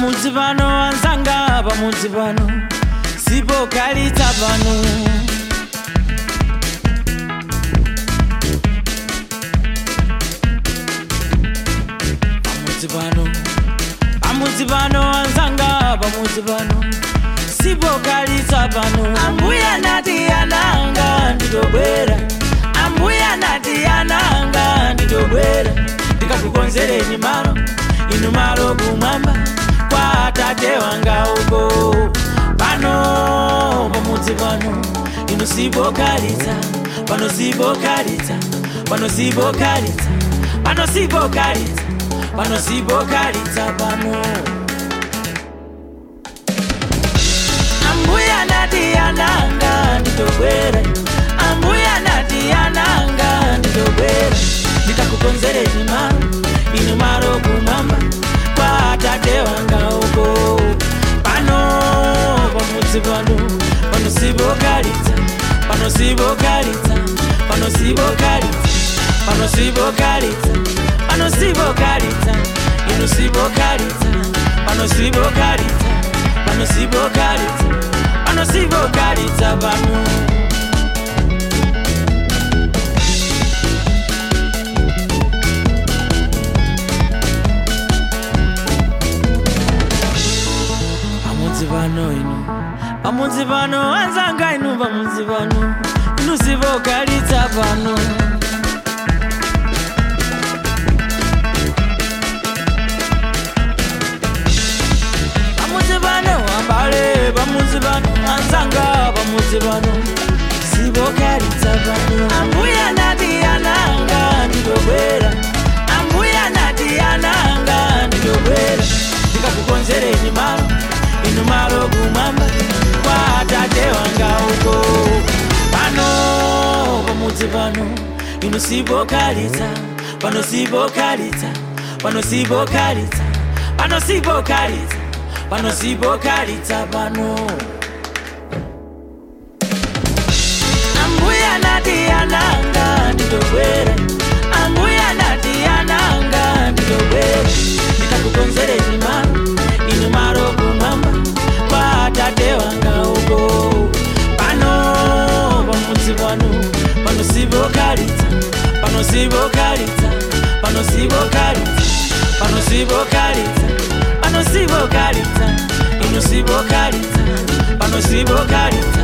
pamudzi pano anzanga pamudzi pano sipokalitsa pano pamudzi pano pamudzi pano anzanga pamudzi pano sipokalitsa pano ambuya nati ananga nditobwera ambuya nati ananga nditobwera ndikakukonzereni malo inu malo kumwamba kwa atate wanga uko pano pamudzi pano inu sipokalitsa pano sipokalitsa pano sipokalitsa pano sipokalitsa pano sipokalitsa pano ambuya nati ananga nditobwera ambuya nati ananga nditobwera ndikakukonzereni malo inu malo kumwamba kwa atate wanga uko pano pamudzi pano pano sipokalitsa pano sipokalitsa pano sipokalitsa pano sipokalitsa pano sipokalitsa inu sipokalitsa pano sipokalitsa pano sipokalitsa pano sipokalitsa pano pamudzi pano inu pamudzi pano anzanga inu pamudzi pano inu sipokalitsa pano pamudzi pano ambale pamudzi pano anzanga pamudzi pano sipokalitsa pano ambuya nati ananga nditobwera ambuya nati ananga nditobwera ndikakukonzereni malo inu malo kumwamba kwa atate wanga uko pano pamudzi pano inu sipokalitsa pano sipokalitsa pano sipokalitsa pano sipokalitsa pano sipokalitsa pano ambuya nati ananga nditobwera ambuya nati ananga nditobwera ndikakukonzereni malo inu malo kumwamba kwa atate wanga uko pano pamudzi pano pano sipokalitsa pano sipokalitsa pano sipokalitsa pano sipokalitsa pano sipokalitsa inu sipokalitsa pano sipokalitsa